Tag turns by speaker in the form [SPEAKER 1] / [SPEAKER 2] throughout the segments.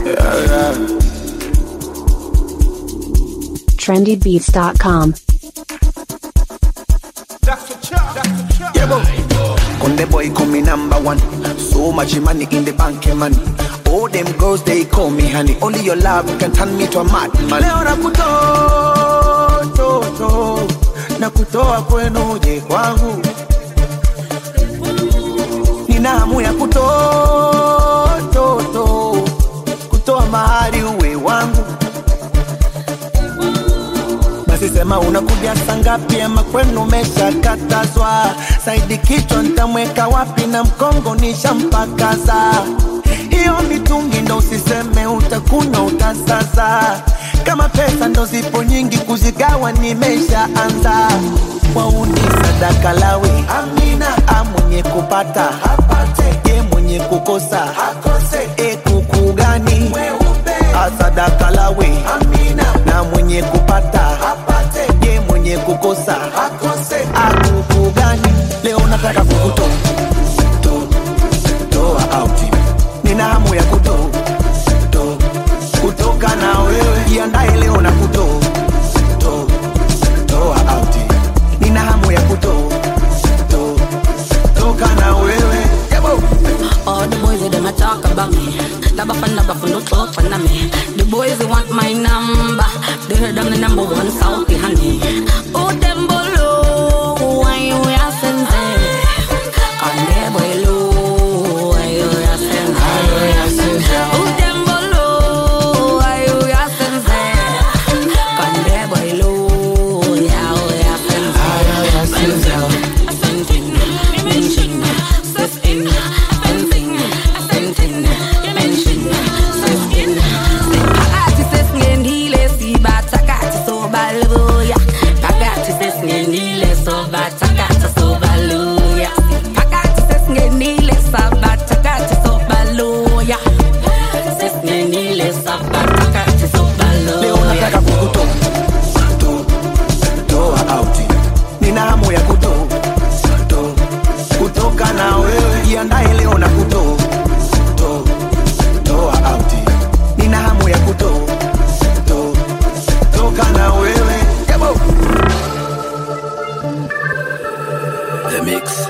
[SPEAKER 1] trendybeats.com.
[SPEAKER 2] Yeah, bro. Conde boy call me number one. So much money in the bank, eh, money. All them girls they call me honey. Only your love can turn me to a madman. Leo nakutoa toto na kutoa kwenu uje kwangu, nina hamu ya kutoa toto kutoa mahali uwe wangu. Basi sema unakuja saa ngapi ama kwenu umeshakatazwa? Saidi kichwa nitamweka wapi na mkongo nishampakaza. Hiyo mitungi ndo usiseme utakunywa utasaza. Kama pesa ndo zipo nyingi kuzigawa nimeshaanza. Wauni sadaka lawi amina, a mwenye kupata apate, ye mwenye kukosa akose. E kuku gani asadaka lawi amina, na mwenye kupata apate, ye mwenye kukosa akose. Akuku gani leo nataka kukutoa to- toa out, nina hamu ya kutoa to- kutoka na wewe, jiandae leo na kutoa to- toa out, nina hamu ya kutoa to- toka na wewe Yabo.
[SPEAKER 3] All the boys they them a talk about me. Laba for laba for no talk for me. The boys they want my number. They heard I'm the number one South honey. Oh them below, why you ya sense? Can they below, why you ya sense? Oh them below, why you ya sense? Can they below, yeah, oh ya sense? Ascending, mention, sestin, ascending, ascending, mention, sestin. Pagati sestin, hile si bata kati so baluya. Pagati sestin, hile so bata kati so baluya. Pagati sestin, hile sa bata kati so baluya. Sestin, hile sa bata kati so
[SPEAKER 2] leo
[SPEAKER 3] baluya.
[SPEAKER 2] nataka kukutoa to- toa out, nina hamu ya kutoa to- kutoka na wewe, jiandae leo na kutoa to- toa out, nina hamu ya kutoa to- toka na wewe Yabo. The mix.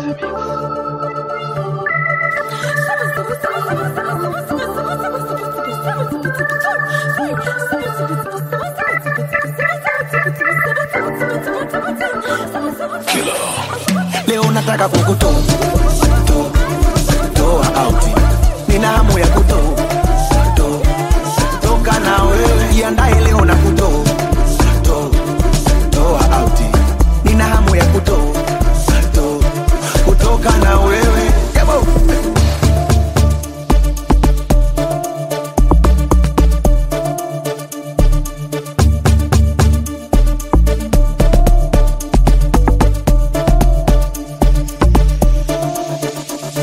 [SPEAKER 2] leo nataka kukutoa to- toa out, nina hamu ya kutoa to- toka na wewe, jiandae leo na kutoa to- toa out, nina hamu ya kutoa to- kutoka na wewe Yabo.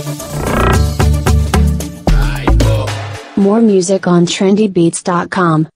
[SPEAKER 1] More music on trendybeats.com.